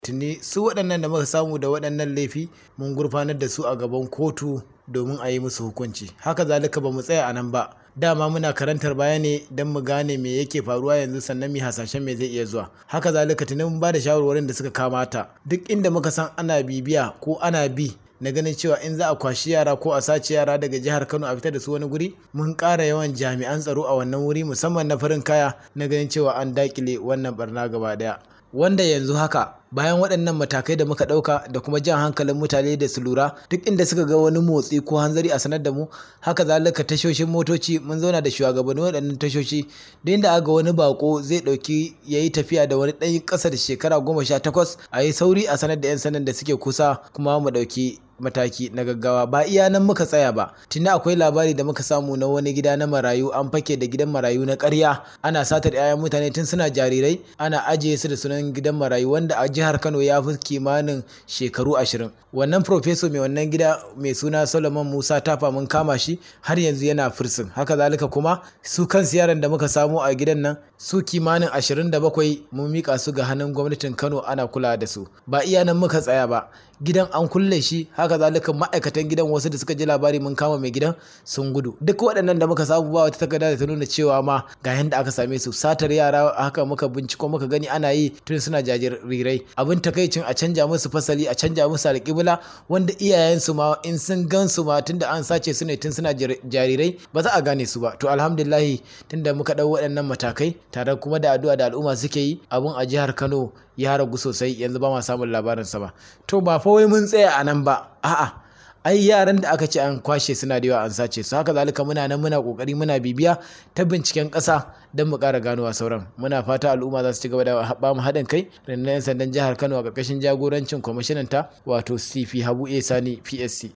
tuni su waɗannan da muka samu da waɗannan laifi mun gurfanar da su a gaban kotu domin a yi musu hukunci haka zalika ba mu tsaya a nan ba dama muna karantar baya ne don mu gane me yake faruwa yanzu sannan mu hasashen me zai iya zuwa haka zalika tuni mun ba da shawarwarin da suka kamata duk inda muka san ana bibiya ko ana bi na ganin cewa in za a kwashi yara ko a sace yara daga jihar Kano a fitar da su wani guri mun ƙara yawan jami'an tsaro a wannan wuri musamman na farin kaya na ganin cewa an dakile wannan barna gaba daya wanda yanzu haka bayan waɗannan matakai da muka ɗauka da kuma jan hankalin mutane da su lura duk inda suka ga wani motsi ko hanzari a sanar da mu haka zalika tashoshin motoci mun zauna da shugabannin waɗannan tashoshi da inda aga wani bako zai ɗauki ya yi tafiya da wani ɗan ƙasa da shekara goma sha takwas a yi sauri a sanar da 'yan sanan da suke kusa kuma mu ɗauki mataki na gaggawa ba iya nan muka tsaya ba tuni akwai labari da muka samu na wani gida na marayu an fake da gidan marayu na ƙarya ana satar 'ya'yan mutane tun suna jarirai ana ajiye su da sunan gidan marayu wanda a jihar Kano ya fi kimanin shekaru ashirin wannan profeso mai wannan gida mai suna Solomon Musa Tafa mun kama shi har yanzu yana firsin haka zalika kuma su kansu yaran da muka samu a gidan nan su kimanin ashirin da bakwai mun mika su ga hannun gwamnatin Kano ana kula da su ba iya nan muka tsaya ba gidan an kulle shi haka zalika ma'aikatan gidan wasu da suka ji labari mun kama mai gidan sun gudu duk waɗannan da muka samu ba wata takarda da ta nuna cewa ma ga yanda aka same su satar yara haka muka binciko muka gani ana yi tun suna jajirirai abin takaicin a canja musu fasali a canja musu alƙibla wanda iyayensu ma in sun gan su ma tunda an sace su ne tun suna jarirai ba za a gane su ba to alhamdulillahi tunda muka ɗau waɗannan matakai tare kuma da addu'a da al'umma suke yi abun a jihar Kano ya ragu sosai yanzu ba ma samun labarinsa ba to ba fa wai mun tsaya a nan ba a'a ai yaran da aka ce an kwashe suna da yawa an sace su haka zalika muna nan muna kokari muna bibiya ta binciken ƙasa don mu ƙara ganowa sauran muna fata al'umma za su ci gaba da ba mu haɗin kai rundunar 'yan sandan jihar kano a ƙarƙashin jagorancin kwamishinan ta wato cp habu a sani psc